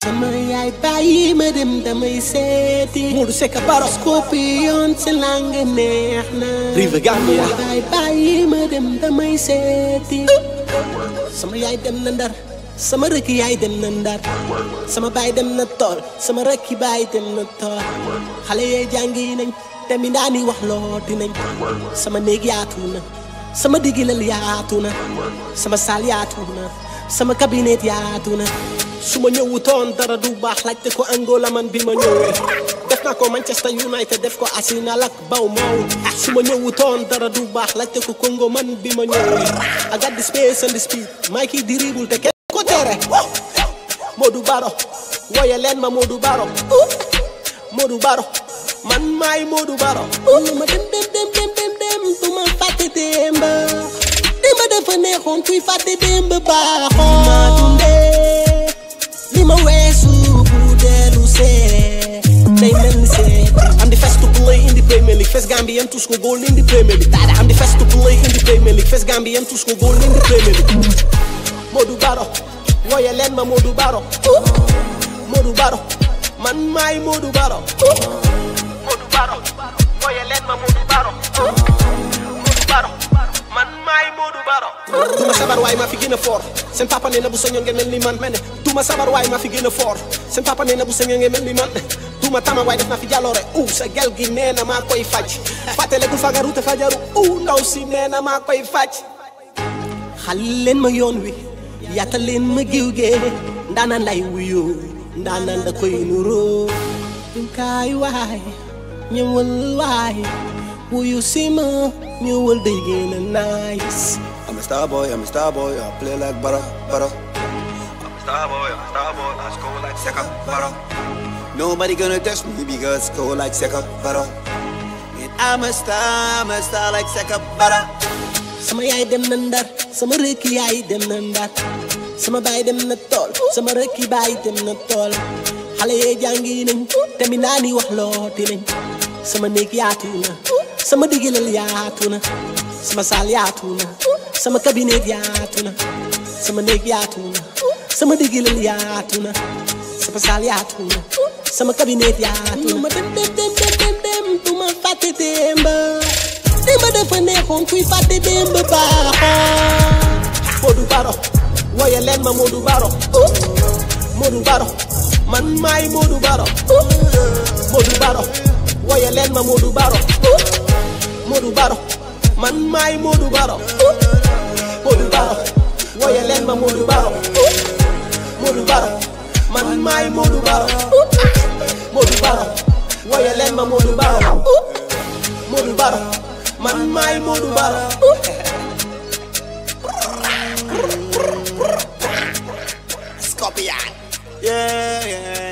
sama yaay bàyyi ma dem damay seeti Modou Seck Baro Scorpion si lang neex na Rive Gambia yaay bàyyi ma dem damay seeti sama yaay dem na ndar sama rëkk yaay dem na ndar sama baay dem na tool sama rëkki baay dem na tool xale yee jàngi nañ te mi daani wax looti nañ sama néeg yaatu na sama digilal yaatu na sama saal yaatu na sama cabinet yaatu na su ma ñëwutoon dara du baax laajte ko Angola man bi ma ñëwee def naa ko Manchester United def ko Arsenal ak Bournemouth su ma ñëwutoon dara du baax laajte ko Congo man bi ma ñëwee I got the space and the speed maa kii di dribble te kenn ko tere Modou Baro woye leen ma Modou Baro Modou Baro man maay Modou Baro ma dem dem dem dem dem dem du ma fàtte démb démb dafa neexoon kuy fàtte démb baaxoon ma dundee li ma weesu bu dellu see day mel ni see I'm the first to play in the Premier League first Gambian to score goal in the Premier League I'm the first to play in the Premier League first Gambian to score goal in the Premier League Modou Baro woye leen ma Modou Baro Modou Baro man maay Modou Baro Modou Baro woye leen ma Modou Baro Modou Baro man maay Modou Baro duma sabar waay maa fi gën a fort seen papa nee na bu sañoon ngeen mel ni man mene duma sabar waay maa fi gën a fort seen papa nee na bu sañoon ngeen mel ni man duma tama waay def naa fi jàlloore u sa gel gi nee na maa koy faj fàttalekul fagaru te fajaru u ndaw si nee na maa koy faj xal leen ma yoon wi yaatal leen ma giw gee ndaanaan lay wuyoo ndaanaan da koy nuroo kaay waay ñëwal waay wuyu si ma ñëwal day gën a nice I'm a star boy, I'm a star boy, I play like butter, butter. I'm a star boy, I'm a star boy, I score like Seka, butter. Nobody gonna touch me because I score like Seka, butter. And I'm a star, I'm a star like Seka, butter. sama yaay dem na ndar sama rëkki yaay dem na ndar sama baay dem na tool sama rëkki baay dem na tool xale yee jàngi nañ te mi naa ni wax looti nañ sama néeg yaatu na sama digilal yaatu na sama saal yaatu na sama cabinet yaatu na sama néeg yaatu na sama digilal yaatu na sama saal yaatu na sama cabinet yaatu na ma dem dem dem dem dem dem du ma fàtte démba démb dafa neexoon kuy fàtte démb baaxoon Modou Baro woye leen ma Modou Baro Modou Baro man maay Modou Baro Modou Baro woye leen ma Modou Baro Modou Baro man maay Modou Baro Modou Baro woye leen ma Modou Baro Modou Baro man maay Modou Baro Modou Baro woye leen ma Modou Baro Modou Baro man maay Modou Baro Scorpion. Yeah, yeah.